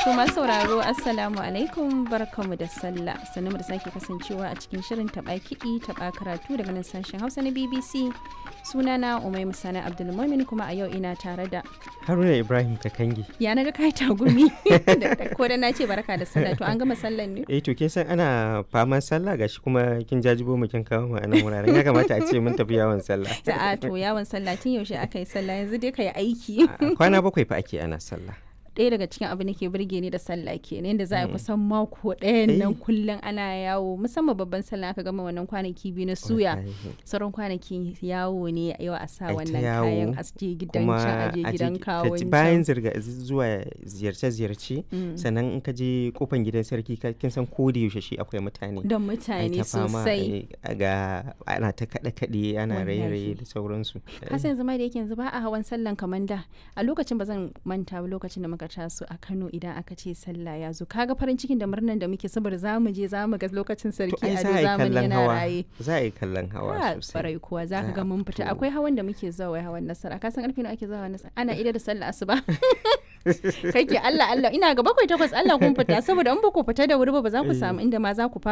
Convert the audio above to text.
To masu sauraro Assalamu alaikum barkamu da sallah sannu da sake kasancewa a cikin shirin taɓa kiɗi taɓa karatu daga nan sashen Hausa na BBC sunana Umai Musana Abdulmumin kuma a yau ina tare da Haruna Ibrahim Kakangi. ya na ga kai tagumi ko da na ce barka da sallah to an gama sallan ne Eh to kin san ana faman sallah gashi kuma kin jajibo mu kin kawo mu a nan wuraren ya kamata a ce mun tafi yawon sallah. Ta'a to yawon sallah tun yaushe aka yi sallah yanzu dai ka yi aiki. Kwana bakwai fa ake ana sallah. ɗaya daga cikin abin da ke burge ni da sallah kenan yadda za a kusan mako ɗayan nan kullum ana yawo musamman babban sallah aka gama wannan kwanaki biyu na suya sauran kwanaki yawo ne yau a sa wannan kayan a je gidan can a je gidan kawon bayan zirga zuwa ziyarce-ziyarce sannan in ka je kofan gidan sarki kin san ko da yaushe shi akwai mutane da mutane sosai ga ana ta kaɗe-kaɗe ana raye-raye da sauransu kasan yanzu ma da yake yanzu ba a hawan sallan kamar da a lokacin ba zan manta ba lokacin da muka taso a Kano idan aka ce sallah ya zo kaga farin cikin da murnan da muke saboda za mu je za mu ga lokacin sarki a zamani yana raye za a yi kallon hawa sosai barai kuwa za ka ga mun fita akwai hawan da muke zuwa wai hawan nasara ka san karfe nawa ake zuwa nasara ana ida da sallah asuba kake Allah Allah ina ga bakwai takwas Allah kun fita saboda in ba ku fita da wuri ba ba za ku samu inda ma za ku fara